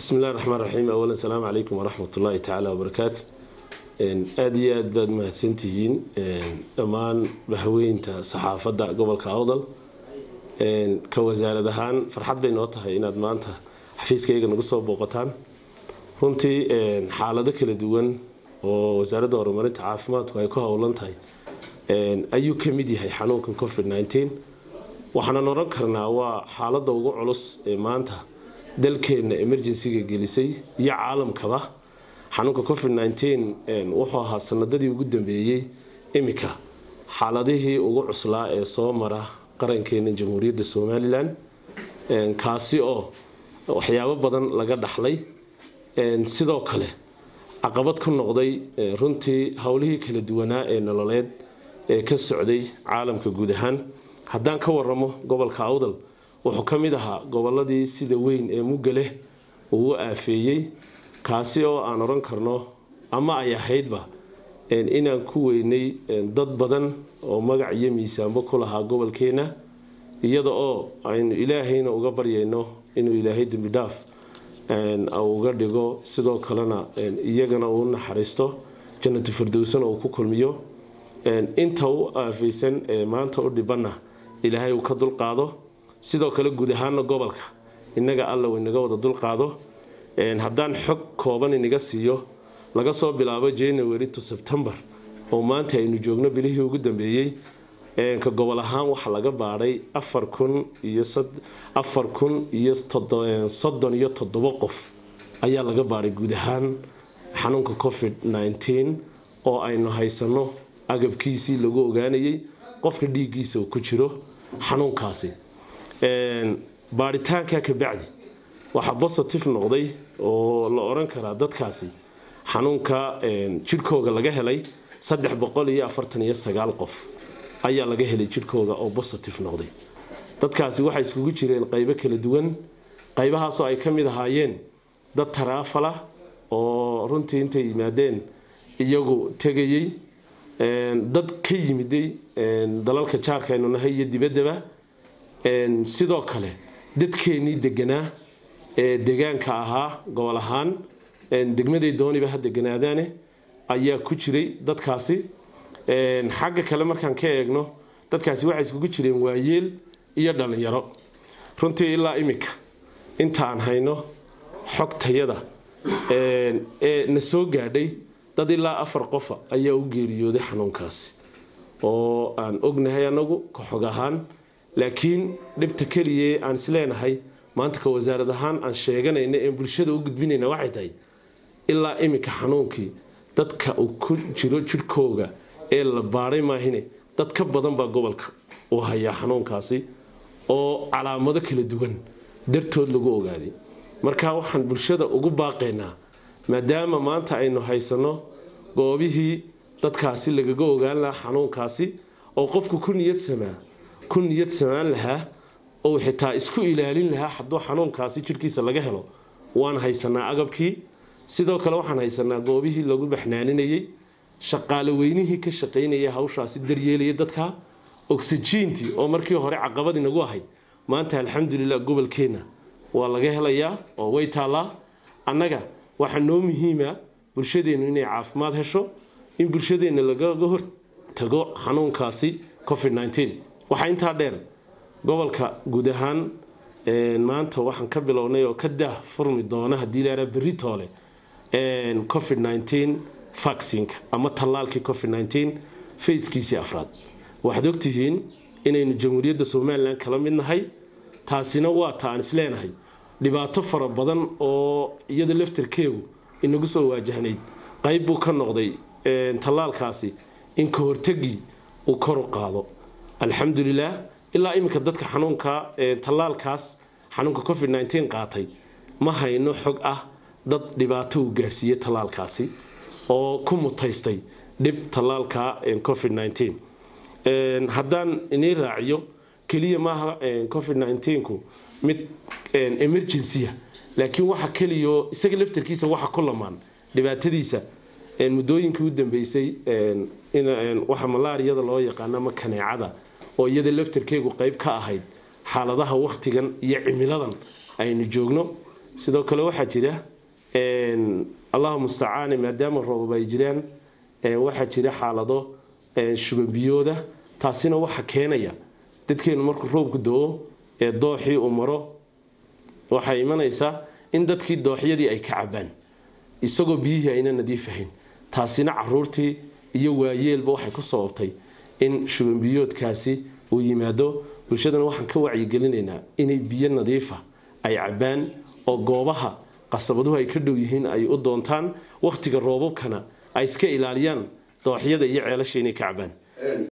bismi illahi raxmaan raxiim awalan salaamu calaykum waraxmat ullaahi tacaala wabarakaatu aada iyo aad baad mahadsantihiin dhammaan bahweynta saxaafadda gobolka awdal ka wasaarad ahaan farxad bay noo tahay inaad maanta xafiiskayga nagu soo booqataan runtii xaalado kala duwan oo wasaaradda horumarinta caafimaadku ay ku howlan tahay ayuu ka mid yahay xanuunkan covid nneteen waxaanan oran karnaa waa xaaladda ugu culus ee maanta dalkeenna emergencyga gelisay iyo caalamkaba xanuunka covid nneteen wuxuu ahaa sanadadii ugu dambeeyey iminka xaaladihii ugu cuslaa ee soo mara qarankeena jamhuuriyadda somalilan kaasi oo waxyaabo badan laga dhaxlay sidoo kale caqabad ku noqday runtii howlihii kala duwanaa ee nololeed ee ka socday caalamka guud ahaan haddaan ka waramo gobolka awdal wuxuu ka mid ahaa goboladii sida weyn ee muggaleh uu u aafeeyey kaasi oo aan oran karno ama ay ahaydba inaan ku weynay dad badan oo magac iyo miisaanbo ku lahaa gobolkeena iyada oo aynu ilaahayna uga baryayno inuu ilaahay dembi dhaaf uga dhigo sidoo kalena iyagana uu naxariisto jannatu firdowsana uu ku kulmiyo inta u aafaysan ee maanta u dhibanna ilaahay uu ka dulqaado sidoo kale guud ahaana gobolka innaga alla uu inaga wada dulqaado haddaan xog kooban inaga siiyo laga soo bilaabo january to september oo maanta aynu joogno bilihii ugu dambeeyey ka gobol ahaan waxaa laga baadhay afar kun iyo afar kun iyo soddon iyo toddobo qof ayaa laga baadhay guud ahaan xanuunka covid nneteen oo aynu haysano agabkiisii lagu ogaanayay qofka dhiiggiisa uu ku jiro xanuunkaasi baadhitaanka kabacdi waxaa positive noqday oo la oran karaa dadkaasi xanuunka jidhkooga laga helay saddex boqol iyo afartan iyo sagaal qof ayaa laga helay jidhkooga oo positive noqday dadkaasi waxay iskugu jireen qaybo kala duwan qaybahaasoo ay ka mid ahaayeen dad taraafala oo runtii intay yimaadeen iyagu tegayey dad ka yimiday dalalka jaarka aynu nahay iyo dibaddaba sidoo kale dadkeenii deganaa ee degaanka ahaa gobol ahaan degmaday dooniba ha deganaadaane ayaa ku jiray dadkaasi xagga kale markaan ka eegno dadkaasi waxay iskugu jireen waayeel iyo dhallinyaro runtii ilaa iminka inta aan hayno xogtayada ee na soo gaadhay dad ilaa afar qofa ayaa u geeriyooday xanuunkaasi oo aan ognahay anagu ka xog ahaan laakiin dhibta keliya aan isleenahay maanta ka wasaarad ahaan aan sheeganayna een bulshada u gudbinayna waxay tahay ilaa iminka xanuunkii dadka uu ku jiro jidhkooga ee la baadhay maahine dad ka badan baa gobolka uu hayaa xanuunkaasi oo calaamado kala duwan dartood lagu ogaaday marka waxaan bulshada ugu baaqaynaa maadaama maanta aynu haysanno goobihii dadkaasi lagaga ogaan lahaa xanuunkaasi oo qofku ku niyadsamaa ku niyad samaan lahaa oo xitaa isku ilaalin lahaa hadduu xanuunkaasi jidhkiisa laga helo waan haysanaa agabkii sidoo kale waxaan haysanaa goobihii lagu baxnaaninayey shaqaale weynihii ka shaqaynaya hawshaasi daryeelaya dadka oksijiintii oo markii hore caqabad inagu ahayd maanta alxamdulilah gobolkeenna waa laga helayaa oo way taallaa annaga waxaa noo muhiima bulshadeennu inay caafimaad hesho in bulshadeenna lagaga hortago xanuunkaasi covid nneteen waxaa intaa dheer gobolka guud ahaan maanta waxaan ka bilownay oo ka daah furmi doona haddii laraa berri toole covid nneteen vaccinka ama tallaalkii covid nneteen fayskiisii afraad waxaad ogtihiin inaynu jamhuuriyadda somalilan kala mid nahay taasina waa ta aan isleenahay dhibaato fara badan oo iyada laftarkeegu inagu soo waajahnayd qayb buu ka noqday tallaalkaasi in ka hortagii uu kor u qaado alxamdulilah ilaa iminka dadka xanuunka tallaalkaas xanuunka covid nneteen qaatay ma hayno xog ah dad dhibaato uu gaadhsiiyey tallaalkaasi oo ku mutaystay dhib tallaalka covid nneteen haddaan inii raaciyo keliya maaha covid nneteenku mid emergencya laakiin waxa keliyo isaga laftarkiisa waxa ku lamaan dhibaatadiisa muddooyinkii u dambeysay waxa malaariyada loo yaqaano ama kaneecada oo iyada laftarkeegu qayb ka ahayd xaaladaha wakhtigan iyo cimiladan aynu joogno sidoo kale waxaa jira allahu mustacaane maadaama roobab ay jiraan waxaa jira xaalado shubanbiyooda taasina waxa keenaya dadkeenu markuu roobku do-o ee dooxii uu maro waxay imanaysaa in dadkii dooxyadii ay ka cabaan isagoo biyihii ayna nadiifahayn taasina caruurtii iyo waayeelba waxay ku sababtay in shubanbiyoodkaasi uu yimaado bulshadana waxaan ka wacyigelinaynaa inay biyo nadiifa ay cabaan oo goobaha qasabaduhu ay ka dhow yihiin ay u doontaan wakhtiga roobabkana ay iska ilaaliyaan dooxyada iyo ceelasha inay ka cabaan